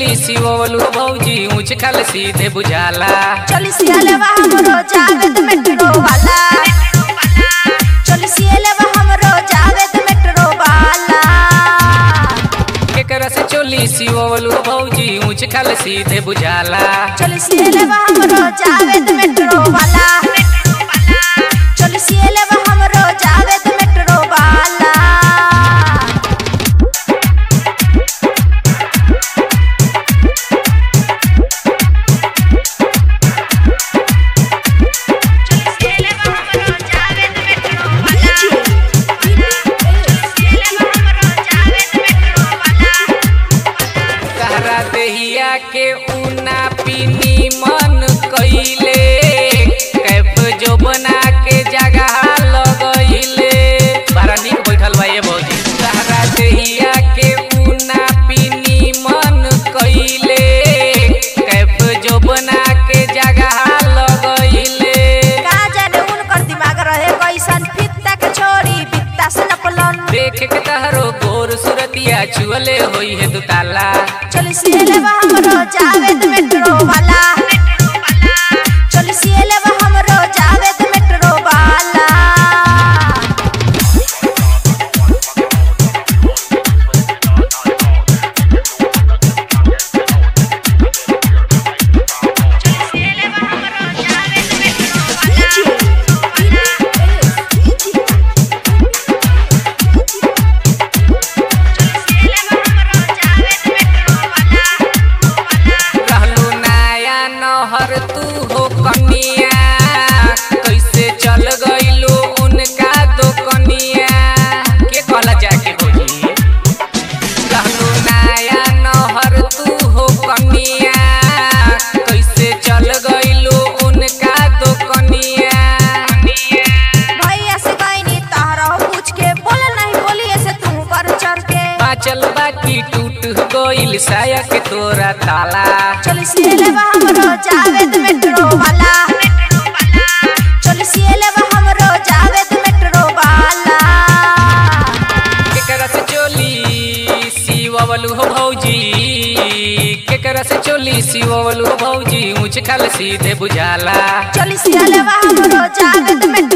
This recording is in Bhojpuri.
चोली सिवलू भौजी ऊंच खल सीधे बुझाला चली सियालेवा हमरो जावेद मेट्रो वाला चली सियालेवा हमरो जावेद मेट्रो वाला केकरा से चोली सिवलू भौजी ऊंच खल सीधे बुझाला चली सियालेवा हमरो जावेद मेट्रो वाला चली सियालेवा हमरो जावेद मेट्रो वाला कहरा देहिया के ऊना पीनी मन कइले कैफ जो बना के जगह लगइले बड़ा नीक बैठल बा ये भौजी कहरा देहिया के ऊना पीनी मन कइले कैफ जो बना के जगह लगइले का जाने उनकर दिमाग रहे कैसन फित्ता के छोड़ी बित्ता से नपलन देख के तहरो गोर सुरतिया छुअले होई है दुताला चली सियालेवा हमरो जावेद मेट्रो वाला चली सियालेवा हमरो जावेद मेट्रो वाला रहलू नया नहर तू हो कनिया कैसे चल गइलू उनका दो कनिया के कहला जाके भौजी रहलू नया नहर तू हो कनिया कैसे चल गइलू उनका दो कनिया भैया से कहनी तहरा पूछ के बोले नहीं बोली ऐसे तू कर चढ़ के बाचल बाकी टूट गइल साया के तोरा ताला चली सियालेवा हमरो जावेद मेट्रो वाला चली सियालेवा हमरो जावेद मेट्रो वाला केकरा से चोली सिवलू हो भौजी केकरा से चोली सिवलू हो भौजी ऊंच खल सीधे बुझाला चली सियालेवा हमरो जावेद मेट्रो